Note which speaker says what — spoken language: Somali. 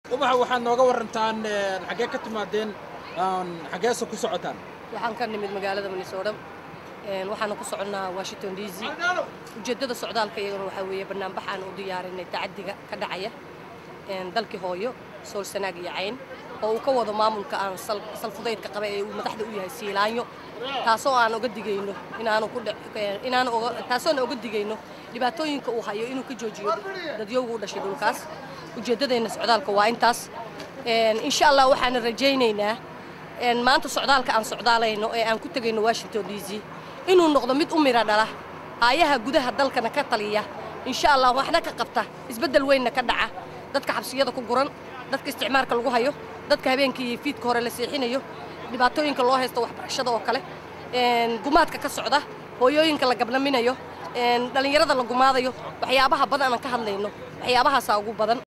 Speaker 1: ubaxa waxaad nooga warantaan xaggee ka timaadeen xaggeese ku socotaan
Speaker 2: waxaan ka nimid magaalada minnesota waxaana ku soconnaa washington d c ujeeddada socdaalka iyaguna waxaa weeye banaanbaxaan u diyaarinay tacaddiga ka dhacaya dalkii hooyo sool sanaag iyo cayn oo uu ka wado maamulka aan salfudaydka qaba ee uu madaxda u yahay siilaanyo taasoo aan oga digayno inaanu ku inaanu taasoona oga digayno dhibaatooyinka uu hayo inuu ka joojiyo dadyowga u dhashay dhulkaas ujeeddadeenna socdaalka waa intaas insha allah waxaana rajaynaynaa maanta socdaalka aan socdaalayno ee aan ku tegayno washington d c inuu noqdo mid u mira dhala aayaha gudaha dalkana ka taliya insha allah waxna ka qabta isbeddel weynna ka dhaca dadka xabsiyada ku guran dadka isticmaalka lagu hayo dadka habeenkii fiidka hore la seexinayo dhibaatooyinka loo haysto waxbarashada oo kale gumaadka ka socda hooyooyinka la gabnaminayo dhallinyarada la gumaadayo waxyaabaha badan aan ka hadlayno waxyaabahaasaa ugu badan